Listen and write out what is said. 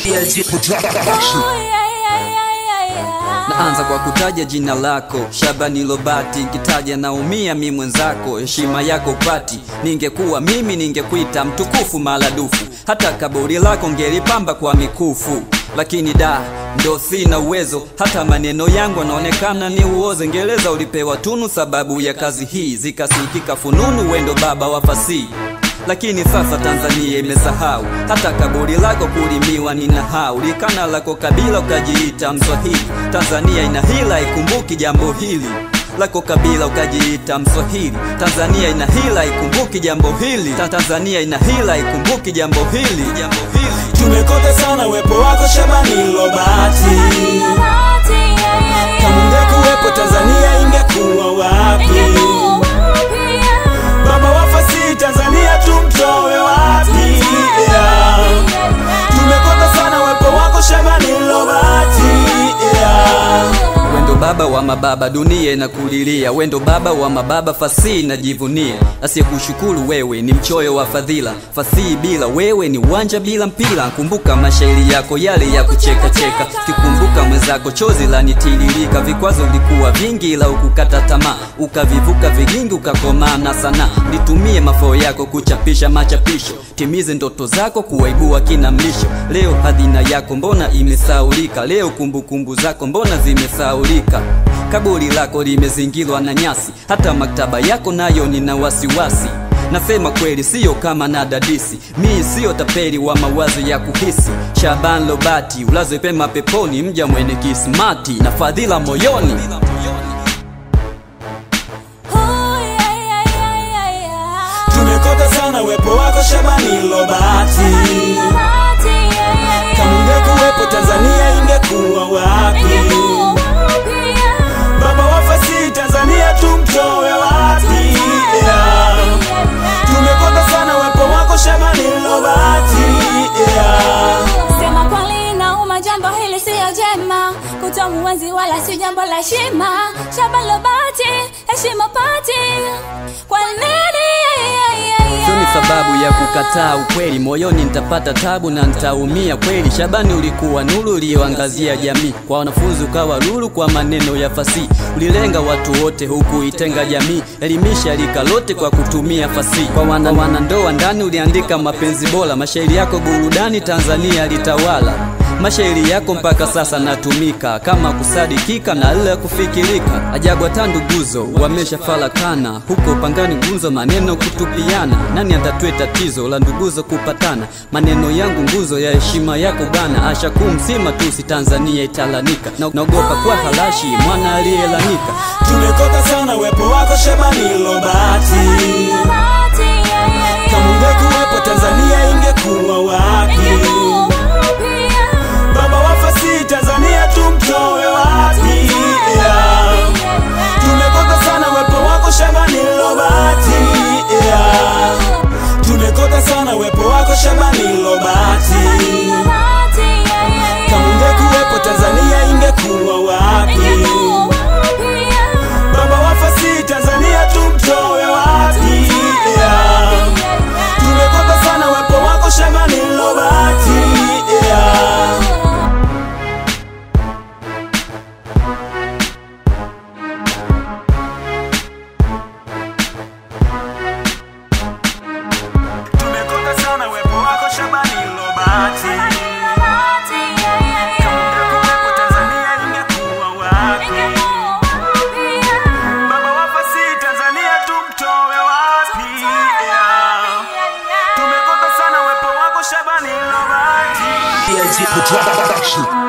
Naanza kwa kutaja jina lako Shabani Lobati, nkitaja naumia mi mwenzako, heshima yako upati. Ningekuwa mimi ningekuita mtukufu maradufu, hata kaburi lako ngelipamba kwa mikufu, lakini da ndo sina uwezo, hata maneno yangu anaonekana ni uoze. Ngereza ulipewa tunu sababu ya kazi hii, zikasikika fununu, wendo baba wa fasihi lakini sasa Tanzania imesahau hata kaburi lako kulimiwa ni nahau, likana lako kabila ukajiita Mswahili. Tanzania ina hila, ikumbuki jambo hili lako kabila ukajiita Mswahili. Tanzania ina hila, ikumbuki jambo hili. Ta Tanzania ina hila, ikumbuki jambo hili. Jambo hili Tumekosa sana uwepo wako Shabani Lobati, kama ungekuwepo Tanzania ingekuwa wapi? Baba wa fasihi Tanzania tumtoe wapi? Yeah. Tumekosa sana uwepo wako Shabani Lobati, yeah. Wendo baba wa mababa, dunia inakulilia. Wendo baba wa mababa, fasihi najivunia. Asiyekushukuru wewe ni mchoyo wa fadhila. Fasihi bila wewe ni uwanja bila mpira. Kumbuka mashairi yako yale ya kucheka cheka, kikumbuka mwenzako chozi lanitiririka. Vikwazo vilikuwa vingi, ila ukukata tamaa, ukavivuka vigingi, ukakomaa na sana. Nitumie mafao yako kuchapisha machapisho, timize ndoto zako, kuwaibua kina mlisho. Leo hadhina yako mbona imesaulika? Leo kumbukumbu zako mbona zimesaulika? Kaburi lako limezingirwa na nyasi, hata maktaba yako nayo nina wasiwasi. Nasema kweli, siyo kama na dadisi, mi siyo tapeli wa mawazo ya kuhisi. Shaban Lobati, ulazwe pema peponi, mja mwene kismati na fadhila moyoni. Tumekosa sana uwepo wako Shabani Lobati, kama ungekuwepo Tanzania ingekuwa wapi? Baba wa fasihi Tanzania tumtoe wapi? Yeah. Tumekosa sana uwepo wako Shabani Lobati, yeah. Sema kweli nauma, jambo hili siyo jema, kutomuenzi wala si jambo la heshima. Shaban Lobati, heshima pati, kwa nini? Sio ni sababu ya kukataa ukweli, moyoni nitapata tabu na nitaumia kweli. Shabani, ulikuwa nuru iliyoangazia jamii, kwa wanafunzi ukawa lulu kwa maneno ya fasihi. Ulilenga watu wote huku itenga jamii, elimisha rika lote kwa kutumia fasihi. Kwa wana wanandoa ndani uliandika mapenzi bora, mashairi yako burudani Tanzania litawala. Mashairi yako mpaka sasa natumika kama kusadikika na ile kufikirika. Ajabu hata nduguzo wameshafarakana huko pangani, nguzo maneno kutupiana. Nani atatue tatizo la nduguzo kupatana? Maneno yangu nguzo ya heshima yako bana, asha kumsima tu si Tanzania italanika. Na naogopa kwa halashi mwana aliyelanika. Tumekosa sana uwepo wako Shabani Lobati, kama ungekuwepo Tanzania ingekuwa wapi? Baba wa fasihi Tanzania tumtoe wapi? Yeah. Tumekosa sana uwepo wako Shabani Lobati, yeah. Tumekosa sana uwepo wako Shabani Lobati, kama ungekuwepo Tanzania ingekuwa wapi? Baba wa fasihi Tanzania tumtoe wapi? Yeah. Tumekosa sana uwepo wako Shabani Lobati, yeah. Tumekosa sana uwepo wako Shabani Lobati, kama ungekuwepo Tanzania ingekuwa wapi? Baba wa fasihi Tanzania tumtoe wapi? Yeah. Tumekosa sana uwepo wako Shabani Lobati. Production.